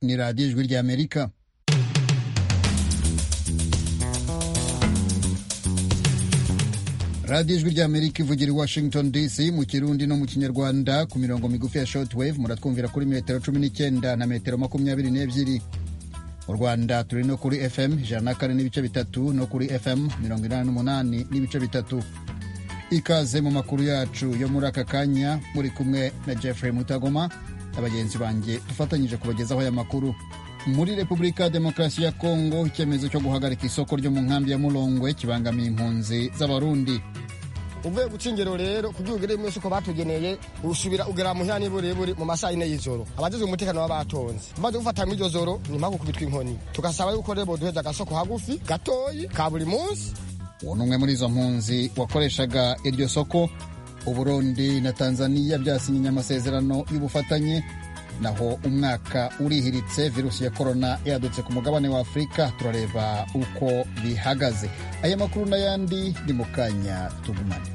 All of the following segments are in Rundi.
ni radiyo ijwi ry'amerika radiyo ijwi ry'amerika ivugira i washington dc mu kirundi no mu kinyarwanda ku mirongo migufi ya shortwave muratwumvira kuri metero cumi n'icyenda na metero makumyabiri n'ebyiri mu rwanda turi no kuri fm ijana na kane n'ibice bitatu no kuri fm mirongo inani n'umunani n'ibice bitatu ikaze mu makuru yacu yo muri aka kanya muri kumwe na jeffrey mutagoma na bagenzi banjye dufatanyije kubagezaho aya makuru muri repubulika ya demokarasi ya kongo icyemezo cyo guhagarika isoko ryo mu nkambi ya murongwe kibangamiye impunzi z'abarundi uvuye guca ingero rero kugira ugere mu isoko batugeneye usubira ugera muhira n'iburebure mu masaha yine y'ijoro abajejwe umutekano baba batonze bamaze gufata muri iryo joro ni mpaka kubitwa inkoni tugasaba yuko rero boduheza agasoko hagufi gatoyi ka buri munsi uwo ni umwe muri izo mpunzi wakoreshaga iryo soko uburundi na tanzaniya byasinyiye amasezerano y'ubufatanye naho umwaka urihiritse virusi ya korona yadutse ku mugabane wa afurika turareba uko bihagaze aya makuru n'ayandi ni mu kanya tugumane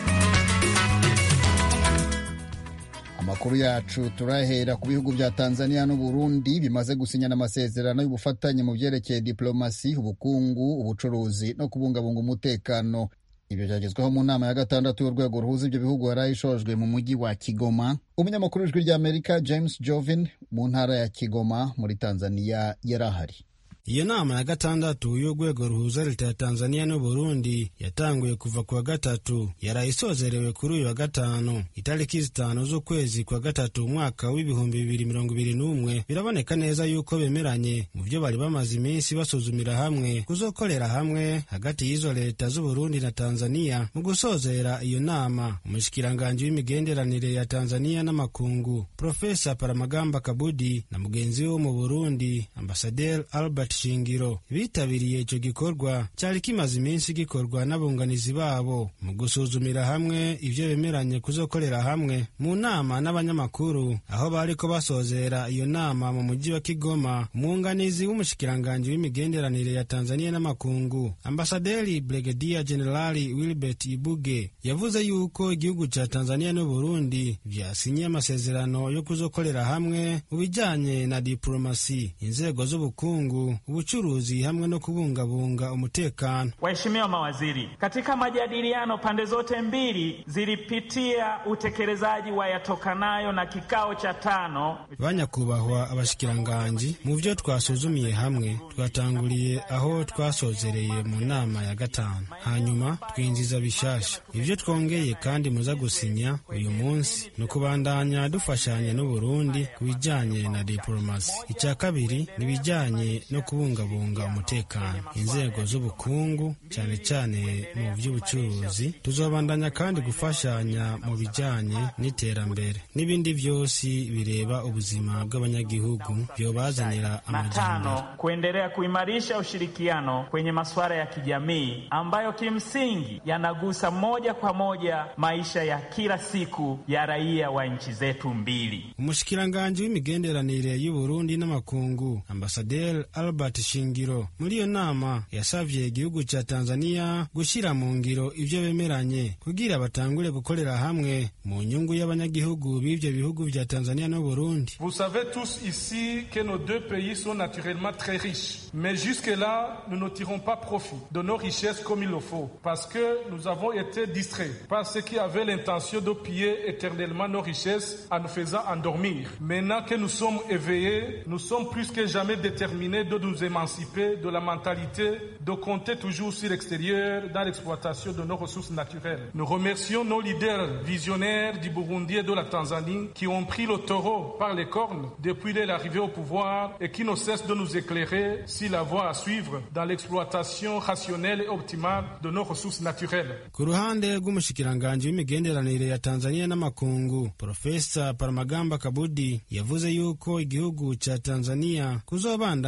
amakuru yacu turahera ku bihugu bya tanzania n'uburundi bimaze gusinyana amasezerano y'ubufatanye mu byerekeye diplomasi ubukungu ubucuruzi no kubungabunga umutekano ibyo byagezweho mu nama ya gatandatu y'urwego ruhuza ibyo bihugu yari ishojwe mu mujyi wa kigoma umunyamakuru w'ijwi ry'amerika james jovin mu ntara ya kigoma muri tanzania yari ahari iyo nama ya gatandatu y'urwego ruhuza leta ya tanzania n'uburundi yatanguye kuva ku wa gatatu yaraye isozerewe kuri uyu wa gatanu itariki zitanu z'ukwezi kwa gatatu umwaka w'ibihumbi bibiri mirongo ibiri n'umwe biraboneka neza yuko bemeranye mu byo bari bamaze iminsi basuzumira hamwe kuzokorera hamwe hagati y'izo leta z'uburundi na tanzania mu gusozera iyo nama umushikiranganji w'imigenderanire ya tanzania n'amakungu profesa paramagamba kabudi na mugenzi we wo mu burundi ambasaderi albert shingiro bitabiriye icyo gikorwa cyari kimaze iminsi gikorwa n'abunganizi babo mu gusuzumira hamwe ibyo bemeranye kuzokorera hamwe mu nama n'abanyamakuru aho bariko basozera iyo nama mu mujyi wa kigoma umwunganizi w'umushikiranganji w'imigenderanire ya tanzania n'amakungu ambasaderi brigadier generali wilbert ibuge yavuze yuko igihugu ca tanzania n'uburundi vyasinye amasezerano yo kuzokorera hamwe mu bijanye na diplomasi inzego z'ubukungu ubucuruzi hamwe no kubungabunga umutekano. Waheshimiwa mawaziri, katika majadiliano pande zote mbili zilipitia utekelezaji wa yatokanayo na kikao cha tano. Banyakubahwa abashikiranganji, mu vyo twasuzumiye hamwe twatanguriye aho twasozereye mu nama ya gatanu, hanyuma twinjiza bishasha ivyo twongeye kandi muza gusinya uyu munsi ni ukubandanya dufashanya n'Uburundi ku bijanye na diplomasi. Icya kabiri ni bijanye no kubungabunga umutekano inzego z'ubukungu cyane cyane mu by'ubucuruzi tuzobandanya kandi gufashanya mu bijyanye n'iterambere n'ibindi byose bireba ubuzima bw'abanyagihugu byobazanira amajyambere kuendelea kuimarisha ushirikiano kwenye masuala ya kijamii ambayo kimsingi yanagusa moja kwa moja maisha ya kila siku ya raia wa nchi zetu mbili umushikiranganji w'imigenderanire y'uburundi n'amakungu ambasaderi albert shingiro muri iyo nama yasavye igihugu ca tanzania gushyira mu ngiro ivyo bemeranye kugira batangure gukorera hamwe mu nyungu y'abanyagihugu b'ivyo bihugu vya tanzania n'uburundi vous savez tous ici que nos deux pays sont naturellement très riches mais jusque là nous ne tirons pas profit de nos richesses comme il le faut parce que nous avons été distraits par ceux qui avaient l'intention de piller éternellement nos richesses en nous faisant endormir maintenant que nous sommes éveillés nous sommes plus que jamais déterminés de nous émanciper de la mentalité de compter toujours sur l'extérieur dans l'exploitation de nos ressources naturelles. Nous remercions nos leaders visionnaires du Burundi et de la Tanzanie qui ont pris le taureau par les cornes depuis l'arrivée au pouvoir et qui ne cessent de nous éclairer sur la voie à suivre dans l'exploitation rationnelle et optimale de nos ressources naturelles. ku ruhande rw'umushikiranganji w'imigenderanire ya tanzania n'amakungu profesa paramagamba kabudi yavuze yuko igihugu ca tanzania kuzobandanya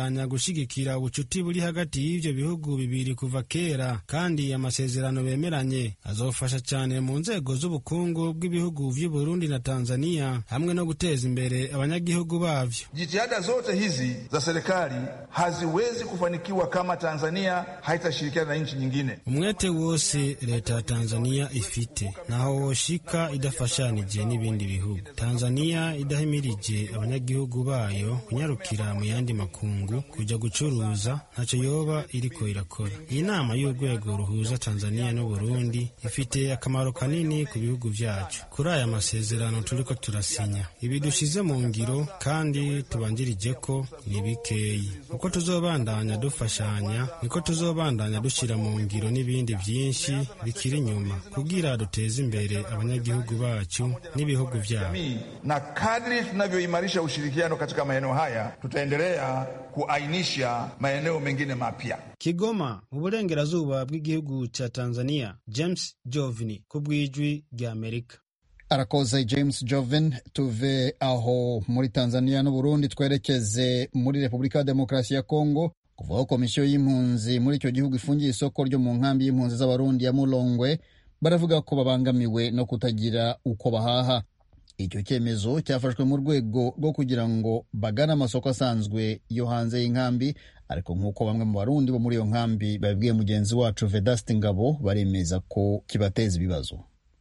gushigikira ubucuti buri hagati y'ivyo bihugu bibiri kuva kera kandi amasezerano bemeranye azofasha cyane mu nzego z'ubukungu bw'ibihugu vy'u Burundi na Tanzania hamwe no guteza imbere abanyagihugu bavyo. Jitihada zote hizi za serikali haziwezi kufanikiwa kama Tanzania haitashirikiana na nchi nyingine. Umwete wose leta ya Tanzania ifite naho woshika idafashanije n'ibindi bihugu. Tanzania idahimirije abanyagihugu bayo kunyarukira mu yandi makungu kuja gucuruza ntacyo yoba iriko irakora. Iyi nama y'urwego ruhuza Tanzania n'u Burundi ifite akamaro kanini ku bihugu vyacu. Kuri aya masezerano turiko turasinya, ibi dushize mu ngiro kandi tubanjirije ko ni bikeyi. Uko tuzobandanya dufashanya, niko tuzobandanya dushira mu ngiro n'ibindi vyinshi bikiri inyuma kugira duteze imbere abanyagihugu bacu n'ibihugu vyabo. Na kadri tunavyoimarisha ushirikiano katika maeneo haya, tutaendelea kuainisha maeneo mengine mapya. Kigoma mu burengerazuba bw'igihugu ca Tanzania, James Jovini ku bw'ijwi rya Amerika. arakoze james joven tuve aho muri tanzania n'uburundi twerekeze muri repubulika ya demokarasi ya kongo kuvaho komisiyo y'impunzi muri icyo gihugu ifungiye isoko ryo mu nkambi y'impunzi z'abarundi ya mulongwe baravuga ko babangamiwe no kutagira uko bahaha icyo cyemezo cyafashwe mu rwego rwo kugira ngo bagane amasoko asanzwe yo hanze y'inkambi ariko nk'uko bamwe mu barundi bo muri iyo nkambi babibwiye mugenzi wacu vedaste ngabo baremeza ko kibateza ibibazo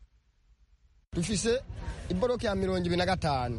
dufise iboroke ya mirongo ibiri na gatanu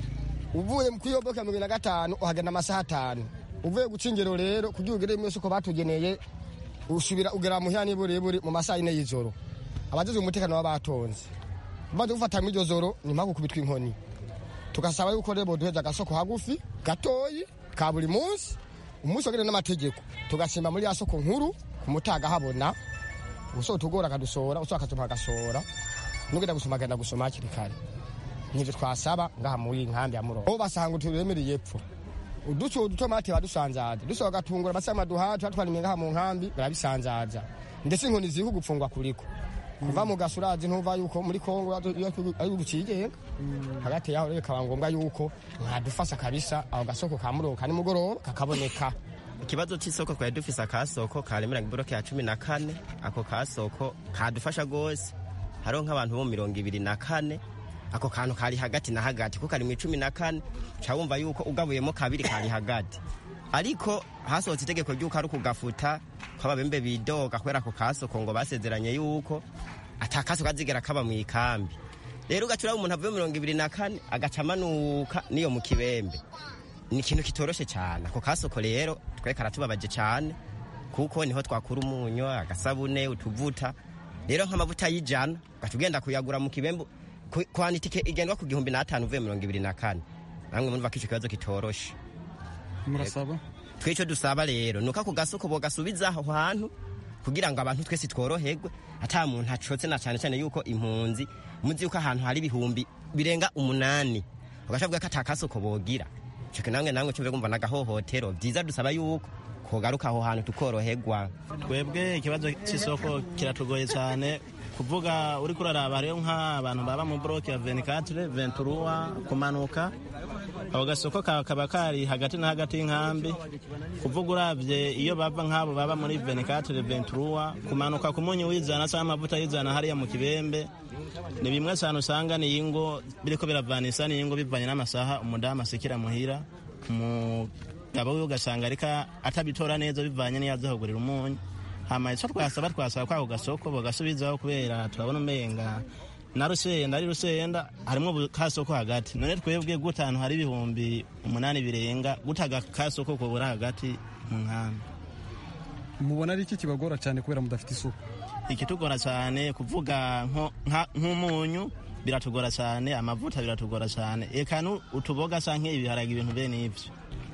uvuye kuri iyo boroke ya mirongo ibiri na gatanu uhagana amasaha atanu uvuye guca ingero rero kugira ugere mu isoko batugeneye usubira ugera muhira n'iburiburi mu masaha yine y'ijoro abajejwe umutekano baba batonze bamaze gufata muri iryo joro ni mpamvu kubitwa inkoni tugasaba yuko rero boduheza agasoko hagufi gatoyi ka buri munsi umunsi wagene n'amategeko tugasimba muri ya soko nkuru ku mutaga habona usoko tugora akadusohora usoko akatuma agasora nugenda gusoma agenda gusoma hakiri kare nivyo twasaba ngaha muri nkambi ya murongo bo basanga turemereye epfo uduco udutomati badusanzaza dusoba gatungura basama duhatu atwarimye ngaha mu nkambi barabisanzaza ndetse inkoni ziri kugupfungwa kuriko kuva mu gasurazi ntuva yuko muri kongo ari ugucigenga hagati yaho rero bikaba ngombwa yuko mwadufasha kabisa aho gasoko ka murongo ka nimugoroba kakaboneka ikibazo cy'isoko twari dufise akasoko karemera iboroke ya cumi na kane ako kasoko kadufasha rwose hariho nk'abantu bo mirongo ibiri na kane ako kantu kari hagati na hagati ko kari mu icumi na kane uca wumva yuko ugabuyemo kabiri kari hagati ariko hasohotse itegeko ry'uko ari ukugafuta ko ababembe bidoga kubera ako kasoko ngo basezeranye yuko ata kasoko kazigera kaba mu ikambi rero ugaca uraba umuntu avuye mirongo ibiri na kane agaca amanuka n'iyo mu kibembe ni ikintu kitoroshe cyane ako kasoko rero twe karatubabaje cyane kuko niho twakura umunyu agasabune utuvuta rero nk'amavuta y'ijana ugaca ugenda kuyagura mu kibembe kwana itike igendwa ku gihumbi n'atanu uvuye mirongo ibiri na kane namwe murumva ko icyo kibazo kitoroshe murasaba twicyo dusaba rero ni uko ako gasoko bogasubiza aho hantu kugira ngo abantu twese tworoherwe ata muntu acotse na cyane cyane yuko impunzi muzi yuko ahantu hari ibihumbi birenga umunani ugashabwa ko ata kasoko bogira cyo namwe namwe cyo kumva nagahohotero byiza dusaba yuko kogaruka aho hantu tukoroherwa twebwe ikibazo cy'isoko kiratugoye cyane kuvuga uri kuraraba hariyo nk'abantu baba mu boroke ya venikatire venturuwa kumanuka ako gasoko kaba kari hagati na hagati y'inkambi kuvuga urabye iyo bava nk'abo baba muri venikatire venturuwa kumanuka ku munyu w'ijana cyangwa amavuta y'ijana hariya mu kibembe ni bimwe cyane usanga ni ingo biriko biravanisa ni ingo bivanye n'amasaha umudamu asekera muhira umugabo we ugasanga ariko atabitora neza bivanye n'iyo aza kugurira umunyu hama icyo twasaba twasaba kwako gasoko bagasubizaho kubera turabona umenga na rusenda ari rusenda harimo kasoko hagati none twebwe guta ahantu hari ibihumbi umunani birenga gutaga kasoko kubura hagati mu nkambi mubona ari iki kibagora cyane kubera mudafite isuku ikitugora cyane kuvuga nk'umunyu biratugora cyane amavuta biratugora cyane eka utuboga sa nk'ibiharage ibintu bene ibyo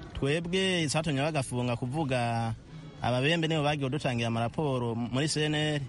twebwe isatumye bagafunga kuvuga ababembe nibo bagiye dutangira amaraporo muri seneri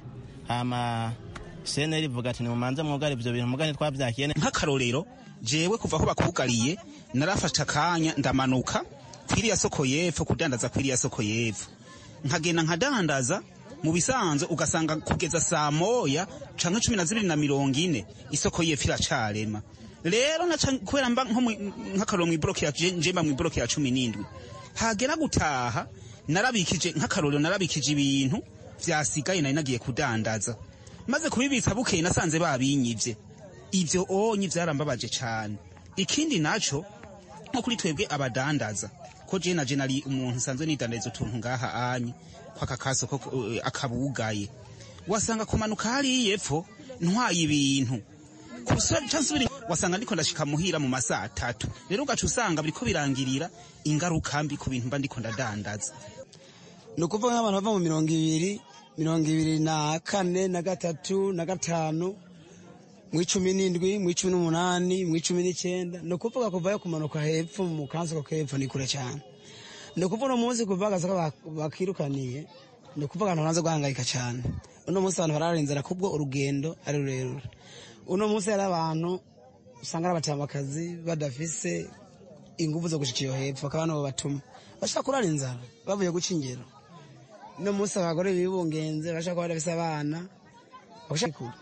hama seneri ivuga ati nimumanze mwugare ibyo bintu mugane twabyakiye nk'akarorero jewe kuva aho bakugariye narafashe akanya ndamanuka kwiriya soko y'epfo kudandaza kwiriya soko y'epfo nkagenda nkadandaza mu bisanzwe ugasanga kugeza saa moya canke cumi na zibiri na mirongo ine isoko y'epfo iracarema rero kubera mba nk'akarorero mw'iboroke ya njemba mw'iboroke ya cumi n'indwi hagera gutaha narabikije nk'akarorero narabikije ibintu vyasigaye nari nagiye kudandaza maze kubibitsa bukeye nasanze babinyivye ivyo onye vyarambabaje cane ikindi naco nko kuri twebwe abadandaza ko je naje nari umuntu nsanzwe nidandariza utuntu ngaha anye kwaka kasoko uh, akabugaye wasanga kumanuka hariya epfo ntwaye ibintu nsubira wasanga ndiko ndashika muhira mu masaha atatu rero ugaca usanga biriko birangirira ingaruka mbi ku bintu mba ndiko ndadandaza ni ukuvuga nk'abantu bava mu mirongo ibiri mirongo ibiri na kane na gatatu na gatanu mu icumi n'indwi mu icumi n'umunani mu icumi n'icyenda ni ukuvuga kuvayo kumanuka hepfo mu kansoko k'epfo ni kure cyane ni ukuvuga uno munsi kuva agasoko bakirukaniye ni ukuvuga abantu bamaze guhangayika cyane uno munsi abantu bararenzera kubwo urugendo ari rurerure uno munsi hari abantu usanga ari abatamakazi badafise ingufu zo gushika iyo hepfo bakaba nabo batuma bashaka kurara inzara bavuye guca ingero uno munsi abagore bibungenze bashaka kuba badafise abana bashaka kure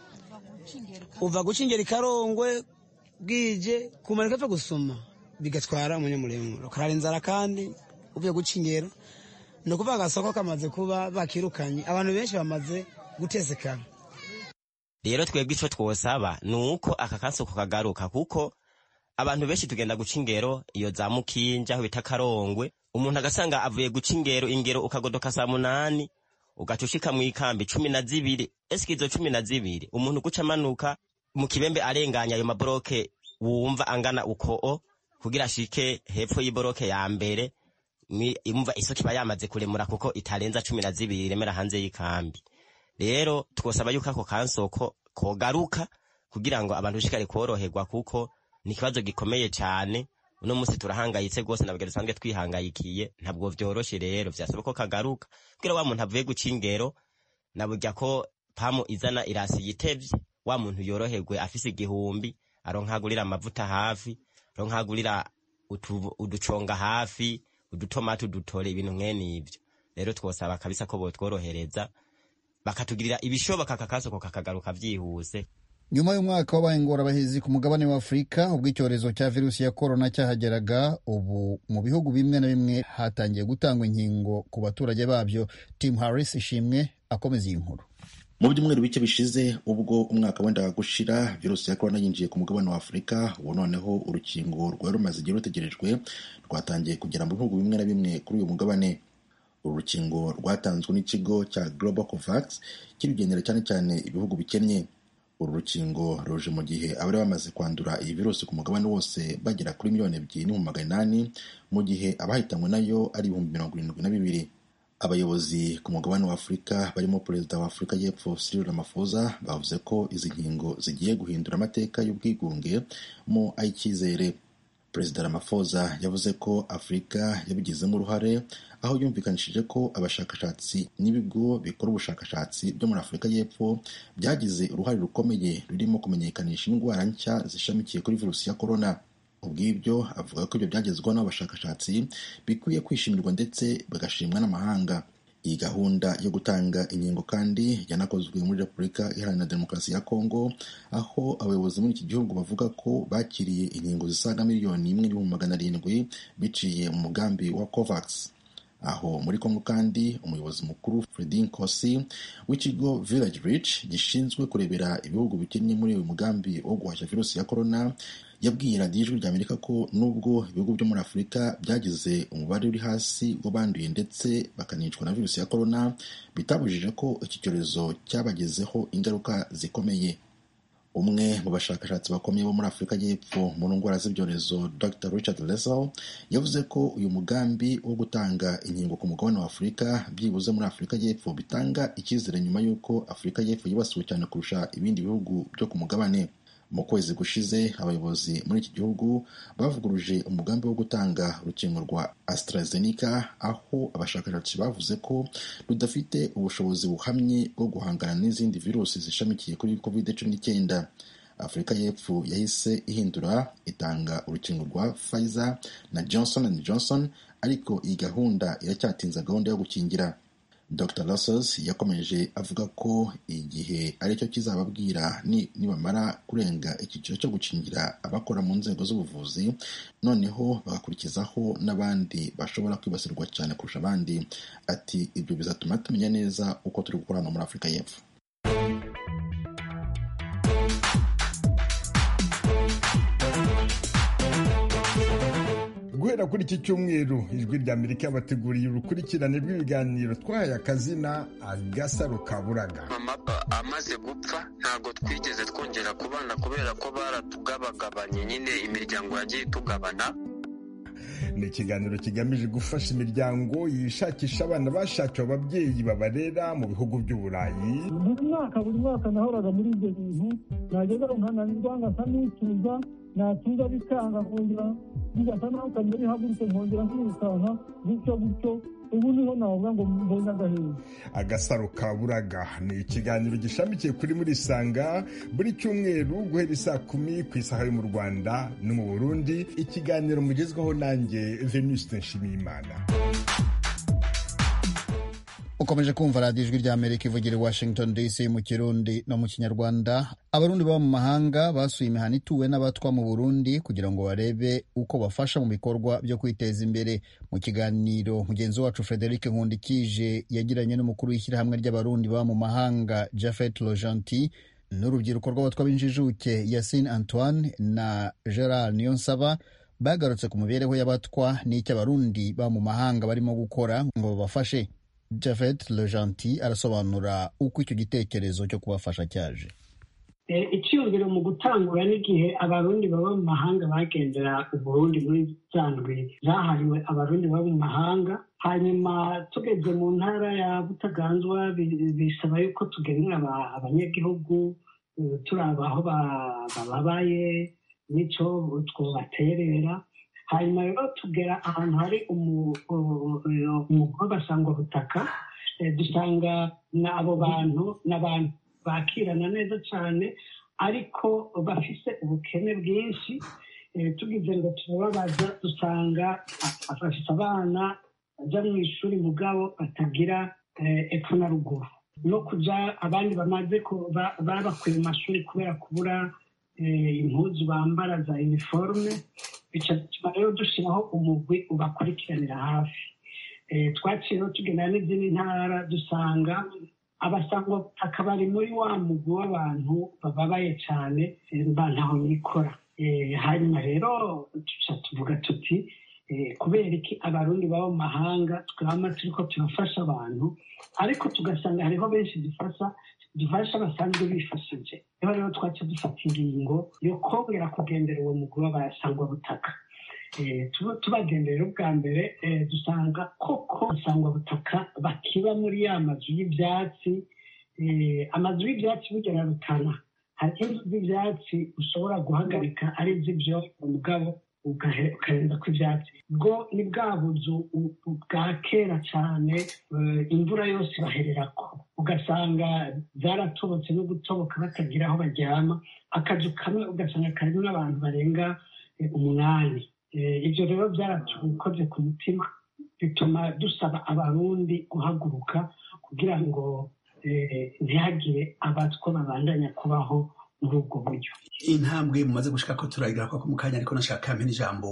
uva guca ingero ikarongwe bwije kumanika epfo gusuma bigatwara umwanya muremure ukarara inzara kandi uvuye guca ingero ni ukuvuga agasoko kamaze kuba bakirukanye abantu benshi bamaze gutesekana rero twebwe ico twosaba ni uko aka kasoko kagaruka kuko abantu benshi tugenda guca ingero iyo za mukinja aho bita karongwe umuntu agasanga avuye guca ingero ingero ukagodoka saa munani ugaca ushika mw'ikambi cumi na zibiri esike izo cumi na zibiri umuntu guca amanuka mu kibembe arenganya ayo maboroke wumva angana ukoo kugira ashike hepfo y'iboroke ya mbere imva isoko iba yamaze kuremura kuko itarenza cumi na zibiri iremera hanze y'ikambi rero twosaba yuko ako kansoko kogaruka kugira ngo abantu bishikare koroherwa kuko ni ikibazo gikomeye cyane uno munsi turahangayitse rwose nabwo dusanzwe twihangayikiye ntabwo vyoroshe rero vyasaba ko kagaruka kugira wa muntu avuye guca ingero naburya ko pamu izana irasi yitevye wa muntu yoroherwe afise igihumbi aronkagurira amavuta hafi aronkagurira uduconga hafi udutomati udutore ibintu mwene ivyo rero twosaba kabisa ko botworohereza bakatugirira ibishoboka kakasoko kakagaruka vyihuse nyuma y'umwaka w'abaye ingorabahizi ku mugabane wa afurika ubwo icyorezo cya virusi ya korona cyahageraga ubu mu bihugu bimwe na bimwe hatangiye gutangwa inkingo ku baturage babyo tim harris ishimwe akomeza iyi nkuru mu byumweru bike bishize ubwo umwaka wendaga gushira virusi ya korona yinjiye ku mugabane wa afurika ubu noneho urukingo rwari rumaze igihe rutegerejwe rwatangiye kugera mu bihugu bimwe na bimwe kuri uyu mugabane uru rukingo rwatanzwe n'ikigo cya global covax kirugendera cyane cyane ibihugu bikennye uru rukingo ruje mu gihe abari bamaze kwandura iyi virusi ku mugabane wose bagera kuri miliyoni ebyiri n'ibihumbi magana inani mu gihe abahitanywe nayo ari ibihumbi mirongo irindwi na bibiri abayobozi ku mugabane wa afurika barimo perezida wa afurika y'epfo Cyril Ramaphosa bavuze ko izi nkingo zigiye guhindura amateka y'ubwigunge mu ay'icyizere perezida Ramaphosa yavuze ko afurika yabigizemo uruhare aho yumvikanishije ko abashakashatsi n'ibigo bikora ubushakashatsi byo muri afurika y'epfo byagize uruhare rukomeye rurimo kumenyekanisha indwara nshya zishamikiye kuri virusi ya korona ubw'ibyo avuga ko ibyo byagezweho n'abashakashatsi bikwiye kwishimirwa ndetse bagashimwa n'amahanga iyi gahunda yo gutanga inkingo kandi yanakozwe muri repubulika iharanira demokarasi ya kongo aho abayobozi muri iki gihugu bavuga ko bakiriye inkingo zisaga miliyoni imwe n'ibihumbi magana arindwi biciye mu mugambi wa covax aho muri kongo kandi umuyobozi mukuru Fredin Kosi w'ikigo Village Reach gishinzwe kurebera ibihugu bikennye muri uyu mugambi wo guhashya virusi ya korona yabwiye radiyo ijwi ry'amerika ko nubwo ibihugu byo muri afurika byagize umubare uri hasi w'abanduye ndetse bakanicwa na virusi ya korona bitabujije ko iki cyorezo cyabagezeho ingaruka zikomeye umwe mu bashakashatsi bakomeye bo muri afurika y'epfo mu ndwara z'ibyorezo dr richard lesel yavuze ko uyu mugambi wo gutanga inkingo ku mugabane wa afurika byibuze muri afurika y'epfo bitanga icyizere nyuma y'uko afurika y'epfo yibasiwe cyane kurusha ibindi bihugu byo ku mugabane mu kwezi gushize abayobozi muri iki gihugu bavuguruje umugambi wo gutanga urukingo rwa AstraZeneca aho abashakashatsi bavuze ko rudafite ubushobozi buhamye bwo guhangana n'izindi virusi zishamikiye kuri covid cumi n'icyenda afurika y'epfo yahise ihindura itanga urukingo rwa Pfizer na Johnson and Johnson ariko iyi gahunda iracyatinza gahunda yo gukingira dr lassos yakomeje avuga ko igihe aricyo kizababwira nibamara kurenga icyiciro cyo gukingira abakora mu nzego z'ubuvuzi noneho bagakurikizaho n'abandi bashobora kwibasirwa cyane kurusha abandi ati ibyo bizatuma tumenya neza uko turi gukora hano muri afurika y'epfo guhera kuri iki cyumweru ijwi rya amerika yabateguriye urukurikirane rw'ibiganiro twahaye akazina agasaro ka buraga mama amaze gupfa ntabwo twigeze twongera kubana kubera ko baratugabagabanye nyine imiryango yagiye itugabana ni ikiganiro kigamije gufasha imiryango yishakisha abana bashakiwe ababyeyi babarera mu bihugu by'uburayi buri mwaka buri mwaka nahoraga muri ibyo bintu nageza nkananirwa ngasa n'ituza natuza bikanga kongera bigasa naho kamera ihagurutse nkongera nkirukanka gutyo gutyo ubu niho navuga ngo mbonye agahinda agasaro ka buraga ni ikiganiro gishamikiye kuri muri sanga buri cyumweru guhera isaa kumi ku isaha yo mu rwanda no mu burundi ikiganiro mugezwaho nanjye venuste nshimiyimana ukomeje kumva radiyo ijwi rya amerika ivugira i washington dc mu kirundi no mu kinyarwanda abarundi baba mu mahanga basuye imihana ituwe n'abatwa mu burundi kugira ngo barebe uko bafasha mu bikorwa byo kwiteza imbere mu kiganiro mugenzi wacu frederic nkundikije yagiranye n'umukuru w'ishyirahamwe ry'abarundi baba mu mahanga jafet lojanti n'urubyiruko rw'abatwa b'injijuke yasine antoine na gerard niyonsaba bagarutse ku mibereho y'abatwa n'icyo abarundi baba mu mahanga barimo gukora ngo babafashe Javed Lejanti arasobanura uko icyo gitekerezo cyo kubafasha cyaje icyiyumviro mu gutangura n'igihe abarundi baba mu mahanga bagendera uburundi muri zandwi zahariwe abarundi baba mu mahanga hanyuma tugeze mu ntara ya butaganzwa bisaba yuko tugenera abanyagihugu turaba aho bababaye n'icyo twobaterera hanyuma rero tugera ahantu hari umugore basangwa butaka dusanga abo bantu n'abantu bakirana neza cyane ariko bafise ubukene bwinshi tugize ngo turababaza dusanga bafite abana bajya mu ishuri mugabo batagira epfo na ruguru no kujya abandi bamaze babakuye mu mashuri kubera kubura impuzu bambara za iniforume bituma rero dushyiraho umugwi ubakurikiranira hafi twakiriyeho tugendana n'izindi ntara dusanga abasangwa bari muri wa mugwi w'abantu bababaye cyane ntaho nikora hanyuma rero tuca tuvuga tuti kubera iki abarundi baba mu mahanga twaba turi ko turafasha abantu ariko tugasanga hariho benshi dufasha dufasha basanzwe bifashije niho rero twaca dufata ingingo yo kongera kugendera uwo mugwi w'abayasangwa butaka tubagenderera ubwa mbere dusanga koko basangwa butaka bakiba muri ya mazu y'ibyatsi amazu y'ibyatsi bugera rutana hari inzu z'ibyatsi ushobora guhagarika ari iz'ibyo umugabo ukarenza ku ibyatsi bwo ni bwa buzu bwa kera cyane imvura yose ibahererako ugasanga zaratobotse no gutoboka batagira aho baryama akazu kamwe ugasanga karimo n'abantu barenga umunani ibyo rero byaratukoze ku mutima bituma dusaba abarundi guhaguruka kugira ngo ntihagire abatwa babandanya kubaho muri ubwo buryo intambwe mumaze gushika ko turagira ko mu kanya ariko nashaka mpene ijambo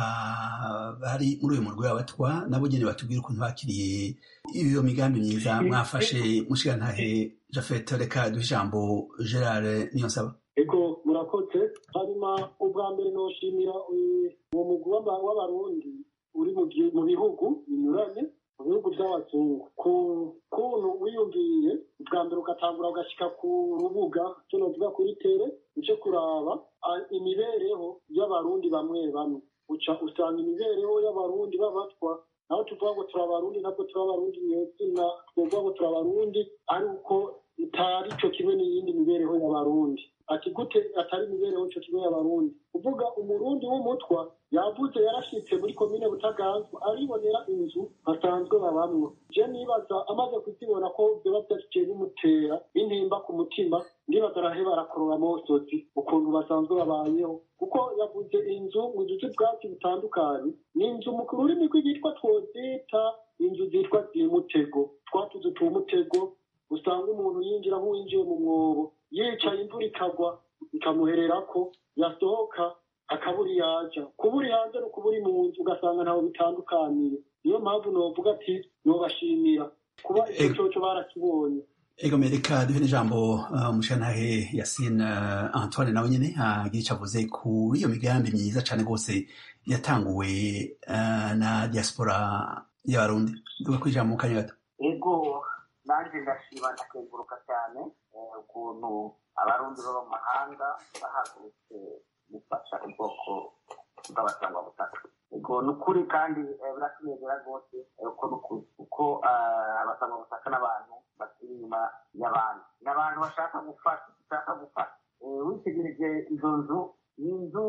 bari muri uyu murwi w'abatwa nabo nyene batubwira ukuntu bakiriye iyo migambi myiza mwafashe mushigantahe jafet reka duhe ijambo gerard niyonsaba ego murakoze hanyuma ubwa mbere noshimira uwo mugwi w'abarundi uri mu bihugu binyuranye mu bihugu by'abazungu ku kuntu wiyumviye bwa mbere ugatangura ugashyika ku rubuga cyo novuga kuri tere uce kuraba imibereho y'abarundi bamwe bamwe uca usanga imibereho y'abarundi b'abatwa naho tuvuga ngo turi abarundi ntabwo turi abarundi nyezina twovuga ngo turi abarundi ari uko itari cyo kimwe n'iyindi mibereho y'abarundi ati gute atari imibereho cyo kimwe y'abarundi uvuga umurundi w'umutwa yavuze yarashitse muri komine butaganzwa aribonera inzu asanzwe babamwo je nibaza amaze kuzibona ko vyoba vyashyikiye bimutera intimba ku mutima ndibaza arahe barakorora mosozi ukuntu basanzwe babayeho kuko yavuze inzu mu duce bwatsi butandukanye ni inzu mu rurimi rw'igitwa twozita inzu zitwa zimutego twatuzu tumutego usanga umuntu yinjira nk'uwinjiye mu mwobo yicaye imvura ikagwa ikamuhererako yasohoka akabura yaja kubura hanze no kubura mu nzu ugasanga ntaho bitandukaniye niyo mpamvu novuga ati nobashimira kuba icyo coco barakibonye ego mereka duhe n'ijambo uh, umushantahe yasine uh, antoine nawe nyene agira ico avuze kuri iyo migambi myiza cane rwose yatanguwe uh, na diaspora y'abarundi duga kwijambo mu kanya gato ego nanjye ndashima ndakenguruka cyane ukuntu abarundi baba mu mahanga bahagurutse gufasha ubwoko bw'abasangwabutaka ego ni ukuri kandi biratunezera rwose uko ni ukuri kuko abasangwabutaka n'abantu bakiri inyuma y'abandi ni abantu bashaka gufasha bashaka gufasha witegereje izo nzu ni inzu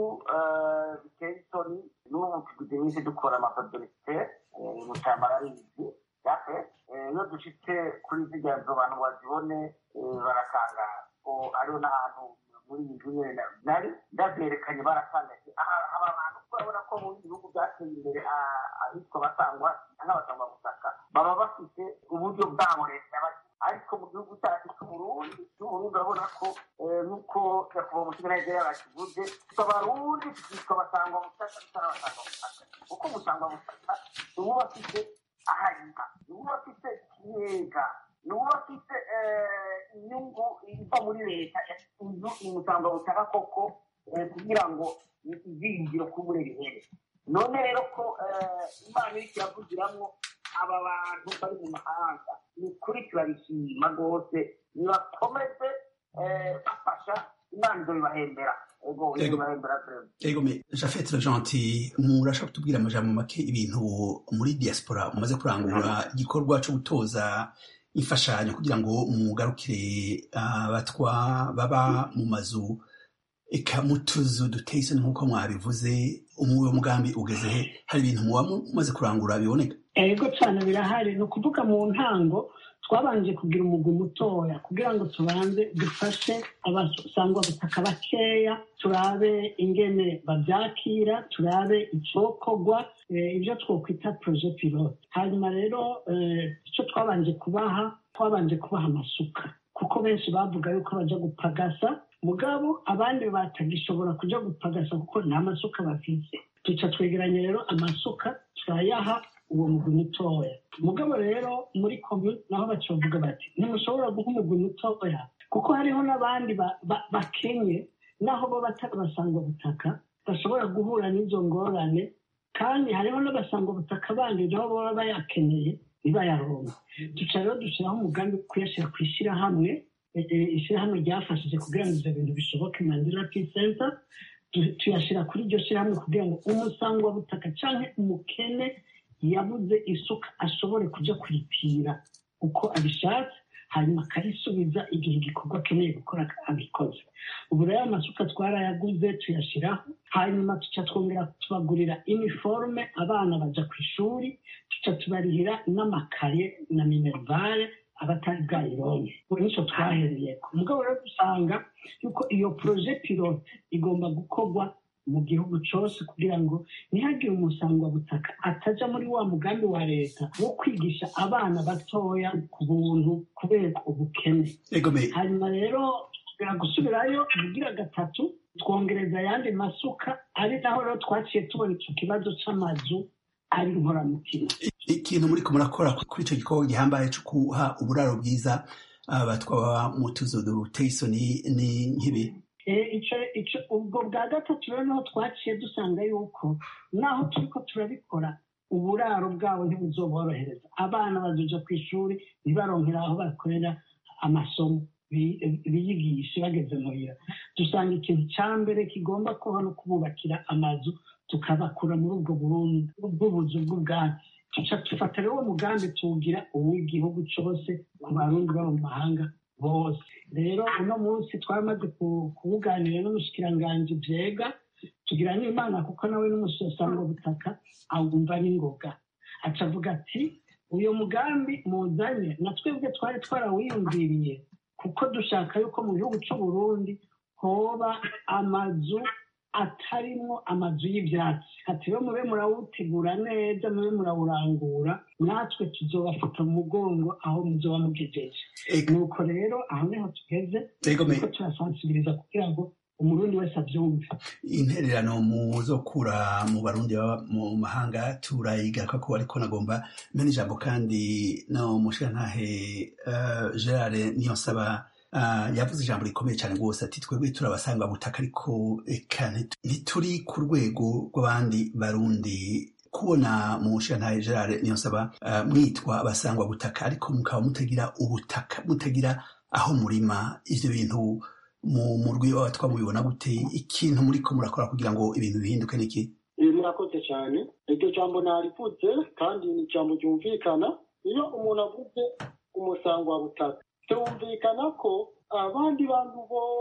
biteye isoni n'ubu tugize iminsi dukora amapadorisite mu cyambara ari izi yafe iyo dushitse kuri ziriya nzu abantu bazibone barakangara ko ariho n'ahantu muri iyi nzu nyine nari ndabyerekanye baratangaje aba bantu urabona ko mu bihugu byateye imbere ahitwa basangwa n'abasangwa butaka baba bafite uburyo bwabo leta ariko mu gihugu cyacu cy'uburundi cy'uburundi urabona ko nk'uko nyakubahwa umusiganayigere yabakivuze abarundi tukitwa basangwa butaka tutarabasangwa butaka kuko umusangwa butaka ni uwo bafite ahariha ni uwo bafite ikiyega ni uwo bafite inyungu iva muri leta inzu imusangwa butaka koko kugira ngo izingiro kubure bihere none rero ko imana iri kiravugiramwo aba bantu bari mu mahanga ni ukuri turabishima rwose nibakomeze bafasha imana izo bibahembera ego me jafete gentil murashaka kutubwira amajambo make ibintu muri diaspora mumaze kurangura igikorwa cyo gutoza imfashanyo kugira ngo mugarukire abatwa baba mu mazu eka mu tuzu duteye isoni nk'uko mwabivuze umuwe mugambi ugeze he hari ibintu muba mumaze kurangura biboneka ego cyane birahari ni ukuvuga mu ntango twabanje kugira umugwi mutoya kugira ngo tubanze dufashe abasangwa butaka bakeya turabe ingene babyakira turabe icokorwa ibyo twokwita proje pilote hanyuma rero icyo twabanje kubaha twabanje kubaha amasuka kuko benshi bavuga yuko bajya gupagasa mugabo abandi batagishobora kujya gupagasa kuko nta masuka bafite duca twegeranya rero amasuka turayaha uwo mugwi mutoya mugabo rero muri komune naho bacovuga bati ntimushobora guha umugwi mutoya kuko hariho n'abandi bakenye naho bo batarabasanga butaka bashobora guhura n'izo ngorane kandi hariho n'abasanga butaka bandi nabo baba bayakeneye ntibayaronke duca rero dushyiraho umugambi wo kuyashyira ku ishyirahamwe ishyirahamwe ryafashije kugira ngo ibyo bintu bishoboke mandela peace center tuyashyira kuri iryo shyirahamwe kugira ngo umusangwa butaka cyangwa umukene yabuze isuka ashobore kujya kuripira uko abishatse hanyuma akarisubiza igihe igikorwa akeneye gukora abikoze ubu rero amasuka twarayaguze tuyashyiraho hanyuma tuca twongera tubagurira iniforume abana bajya ku ishuri tuca tubarihira n'amakaye na minerivare abatari bwayironke ubu nicyo twahereye ku mugabo rero dusanga yuko iyo poroje pilote igomba gukorwa mu gihugu cyose kugira ngo ntihagire umusangwabutaka atajya muri wa mugambi wa leta wo kwigisha abana batoya ku buntu kubera ubukene hanyuma rero gusubirayo ubugira gatatu twongereza ayandi masuka ari naho rero twaciye tubona icyo kibazo cy'amazu ari inkoramutima ikintu muri ko murakora kuri icyo gikorwa gihambaye cyo guha uburaro bwiza abatwaba mu tuzu duteye isoni ni nk'ibi ubwo bwa gatatu rero niho twaciye dusanga yuko naho turi ko turabikora uburaro bwabo ntibuzoborohereza abana bazuja ku ishuri ntibaronkera aho bakorera amasomo biyigishe bageze muhira dusanga ikintu cya mbere kigomba kuba no kububakira amazu tukabakura muri ubwo burundu bw'ubuzu bw'ubwatsi tuca dufata rero uwo mugambi tuwugira uw'igihugu cyose ku barundi baba mu mahanga bose rero uno munsi twamaze kuwuganira n'umushikiranganji byega tugira n'imana kuko nawe n'umusosanga butaka awumva n'ingoga aca avuga ati uyu mugambi muzanye na twebwe twari twarawiyumviriye kuko dushaka yuko mu gihugu cy'u Burundi hoba amazu atarimwo amazu y'ibyatsi ati rero mube murawutegura neza mube murawurangura natwe tuzobafata mu mugongo aho muzoba mugejeje nuko rero aho niho tugeze kuko turasansibiriza kugira ngo umurundi wese abyumve intererano muzokura mu barundi baba mu mahanga turayigaruka ko ariko nagomba mena ijambo kandi no mushirantahe uh, gerard niyo nsaba Uh, yavuze ijambo rikomeye cyane rwose ati twebwe turabasanga butaka ariko eka ntituri ku rwego rw'abandi barundi kubona mu nshinga gerard niyo nsaba uh, mwitwa abasangwa butaka ariko mukaba mutagira ubutaka mutagira aho murima ivyo bintu mu murwi w'abatwa mubibona gute ikintu muriko murakora kugira ngo ibintu bihinduke niki murakoze cyane iryo jambo narivutse kandi ni ijambo ryumvikana iyo umuntu avuze umusangwa butaka byumvikana ko abandi bantu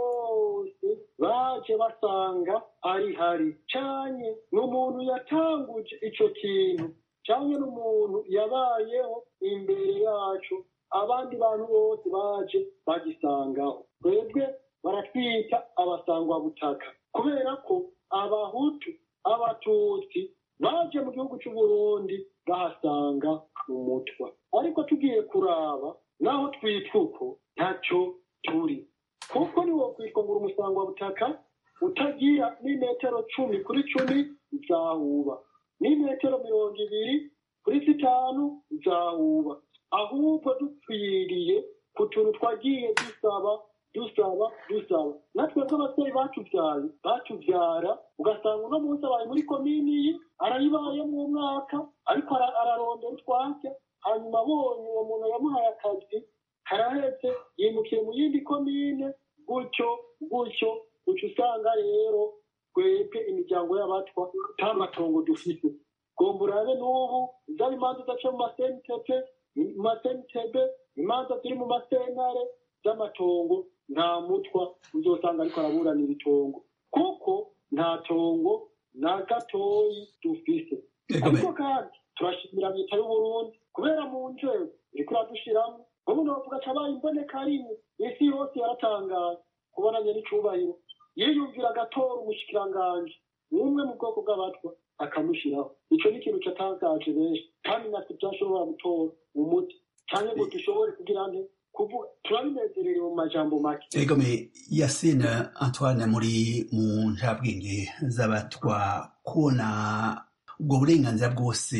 bose baje basanga ari hari cyane n'umuntu yatanguje icyo kintu cyane n'umuntu yabayeho imbere yacu abandi bantu bose baje bagisangaho twebwe baratwita abasangwabutaka kubera ko abahutu abatutsi baje mu gihugu cy'u Burundi bahasanga umutwa ariko tugiye kuraba naho twitwa uko ntacyo turi kuko niwo kwitwa ngo umusangwa butaka utagira n'imetero cumi kuri cumi zahuba n'imetero mirongo ibiri kuri zitanu zahuba ahubwo dupfiriye ku tuntu twagiye dusaba dusaba dusaba natwe nk'ababyeyi batubyaye batubyara ugasanga uno munsi abaye muri komini iyi arayibayemo umwaka ariko ararondera utwatsi hanyuma abonye uwo muntu yamuhaye akazi karahetse yimukiye mu yindi komine gutyo gutyo gutyo usanga rero twebwe imiryango y'abatwa nta matongo dufite gomba urabe n'ubu zaba imanza udaca mu masentebe mu masentebe imanza ziri mu masentare z'amatongo nta mutwa uzosanga ariko araburanira itongo kuko nta tongo na gatoyi dufise ariko kandi turashimira leta y'uburundi kubera mu nzego iriko iradushiramo ubu novuga cabaye imboneka rimwe isi yose yaratangaye kubonanye n'icubahiro yiyumvira agatora umushikiranganji umwe mu bwoko bw'abatwa akamushiraho ico ni ikintu catangaje benshi kandi natwe vyashobora gutora umuti canke ngo dushobore kugira nte kuvuga turabinezererewe mu majambo make egome yasine antoine muri mu njabwenge z'abatwa kubona ubwo burenganzira bwose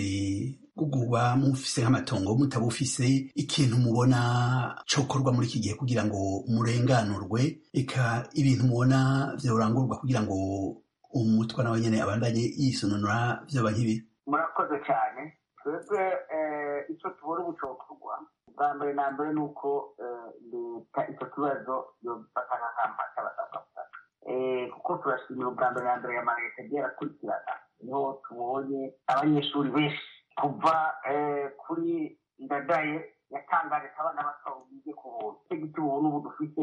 kuba mufise nk'amatongo mutabufise ikintu mubona cokorwa muri iki gihe kugira ngo murenganurwe eka ibintu mubona vyorangurwa kugira ngo umutwa nawe nyene abandanye yisununura vyoba nk'ibi murakoze cyane twebwe icyo tubona ubu cokorwa bwa mbere na mbere ni uko leta icyo kibazo yobifata nk'akamba cy'abasabwabutaka kuko turashimira ubwa mbere na mbere ya maleta agiye arakurikirana niho tubonye abanyeshuri benshi kuva kuri ndadaye yatangaje ko abana bato bige ku buntu icyo giti ubuntu ubu dufite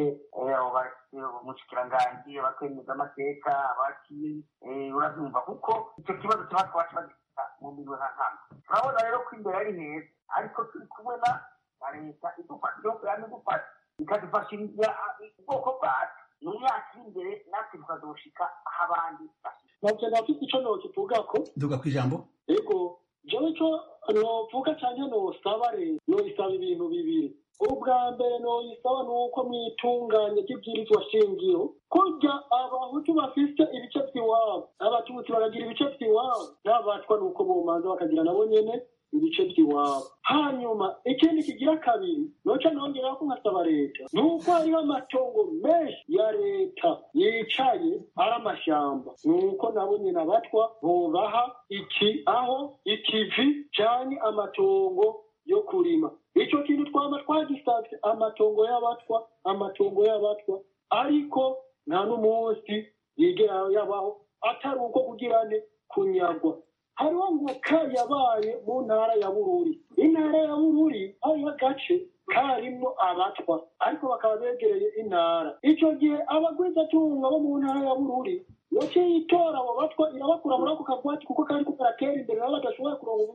umushikiranganji abakemeza amateka abakiye urabyumva kuko icyo kibazo kiba twacu bagifita mu mirimo nka nkama turabona rero ko imbere ari heza ariko turi kumwe na leta idufasha igihugu yama idufasha ikadufashiriza ubwoko bwacu mu myaka iri imbere natwe tukazoshika aho abandi ntabwo nafite icyo nokivugako duga ku ijambo yego jewe ico novuga canke nosaba leta noyisaba ibintu bibiri ubwa mbere noyisaba ni uko mwitunganya ry'ibwirizwa shingiro kurya abahutu bafise ibice vy'iwabo abatutsi bakagira ibice vy'iwabo n'abatwa ni uko bomanza bakagira nabo nyene ibice by'iwabo hanyuma ikindi kigira kabiri noca nongeraho ko nkasaba leta ni uko hariho amatongo menshi ya leta yicaye ari amashamba ni uko nabo nyine abatwa bobaha iki aho ikivi canke amatongo yo kurima ico kintu twama twagisavye amatongo y'abatwa amatongo y'abatwa ariko nta n'umunsi yigera yabaho atari uko kugirane kunyagwa hariho ngo ka yabaye mu ntara ya bururi intara ya bururi hariho agace karimwo abatwa ariko bakaba begereye intara icyo gihe abagwizatunga bo mu ntara ya bururi yaciye itora abo batwa irabakura muri ako kagwati kuko kari karatera imbere nabo badashoboye kuronga uburyo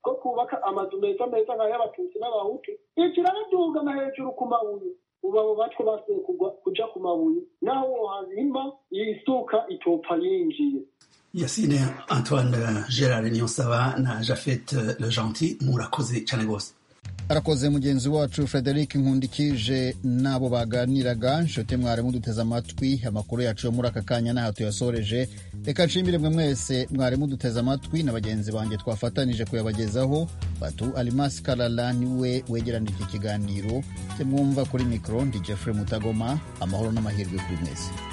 ko kubaka amazu meza meza nk'ay'abatutsi n'abahutu ikiraduga na hejuru ku mabuye ubu abo batwe basuye kugwa kuja ku mabuye naho wohazimba isuka itopfa yinjiye yasine antoine gerard niyonsaba na jafet le gentil murakoze cyane rwose arakoze mugenzi wacu frederic nkundikije n'abo baganiraga nshuti mwarimu duteze amatwi amakuru yacu yo muri aka kanya n'aha tuyasoreje reka nshimire mwe mwese mwarimu duteze amatwi na bagenzi banjye twafatanije kuyabagezaho batu alimasi karara niwe wegeranije iki kiganiro cye mwumva kuri mikoro ndi jeffrey mutagoma amahoro n'amahirwe kuri mwese